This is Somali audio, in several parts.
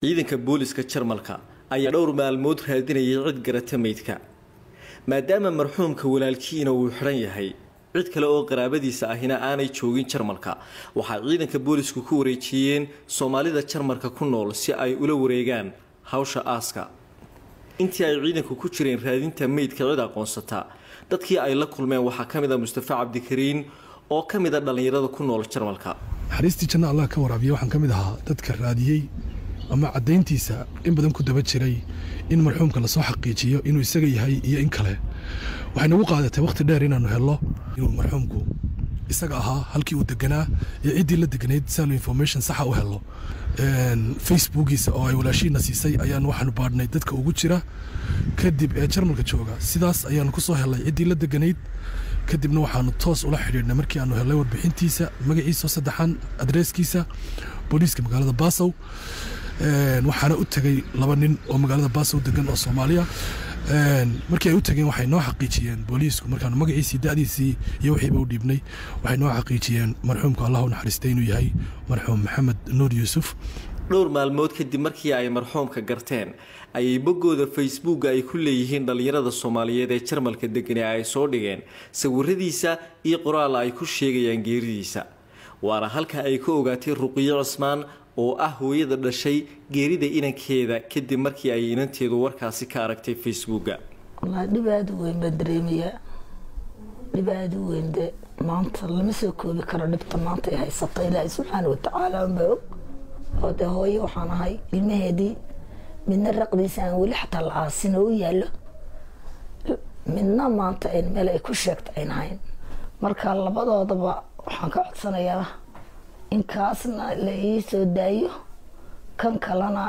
ciidanka booliska jarmalka ayaa dhowr maalmood raadinayay cid garata meydka maadaama marxuumka walaalkiina uu xidhan yahay cid kale oo qaraabadiisa ahina aanay joogin jarmalka waxaa ciidanka boolisku ku wareejiyeen soomaalida jarmalka ku nool si ay ula wareegaan hawsha aaska intii ay ciidanku ku jireen raadinta meydka cid aqoonsata dadkii ay la kulmeen waxaa ka mid a mustafa cabdikariin oo ka mid a dhallinyarada ku nool jarmalka naxariistii janna allah ka waraabiya waxaan ka mid ahaa dadka raadiyey ama caddayntiisa in badan ku daba jiray in marxuumka lasoo xaqiijiyo inuu isaga yahay iyo in kale waxay nagu qaadatay wakhti dheer inaannu helno inuu marxuumku isaga ahaa halkii uu deganaa iyo ciddii la deganayd si aanu information saxa u helno facebookiisa oo ay walaashiina siisay ayaanu waxaanu baadhnay dadka ugu jira kadib ee jarmalka jooga sidaas ayaanu ku soo helnay ciddii la deganayd kadibna waxaanu toos ula xidhiidhnay markii aanu helnay warbixintiisa magaciisa saddexan adreeskiisa booliiska magaalada baasow waxaana u tegay laba nin oo magaalada baasow degan oo soomaaliya markii ay u tageen waxay noo xaqiijiyeen booliisku markaanu magaciisii da'diisii iyo wixiiba u dhiibnay waxay noo xaqiijiyeen marxuumka allah u naxariistay inuu yahay marxuum maxamed nuur yuusuf dhowr maalmood kadib markii ay marxuumka garteen ayay boggooda facebooka ay ku leeyihiin dhallinyarada soomaaliyeed ee jarmalka degane ay soo dhigeen sawiradiisa iyo qoraal ay ku sheegayaan geeridiisa waana halka ay ka ogaatay ruqiyo cismaan oo ah hooyada dhashay geerida inankeeda kadib markii ay inanteedu warkaasi ka aragtay facebooka wallaahi dhib aada u weyn baa dareemayaa dhib aada u weyn de maanta lama soo koobi karo dhibta maanta ay haysato ilaahay subxaana watacaala unbaa og oo dee hooyo waxaan ahay ilmaheedii midna raqdiisa aan weli xataa la aasin oo u yaallo midna maanta meel ay ku sheegta ayn hayn marka labadoodaba waxaan ka codsanayaa in kaasna la ii soo daayo kan kalena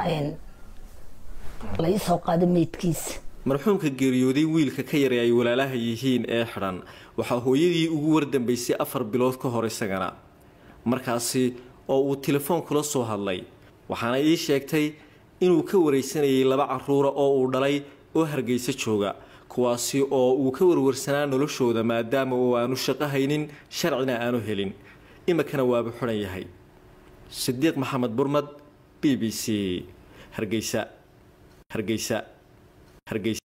la ii soo qaado meydkiisa marxuumka geeriyooday wiilka ka yaray ay walaalaha yihiin ee xidhan waxaa hooyadii ugu wardambaysay afar bilood ka hor isagana markaasi oo uu telefoon kula soo hadlay waxaana ii sheegtay inuu ka waraysanayay laba caruura oo uu dhalay oo hargeysa jooga kuwaasi oo uu ka warwarsanaa noloshooda maadaama uu aanu shaqo haynin sharcina aanu helin iminkana waaba xidhan yahay sidiiq maxamed burmad b b c hargeysa hargeysa hargeysa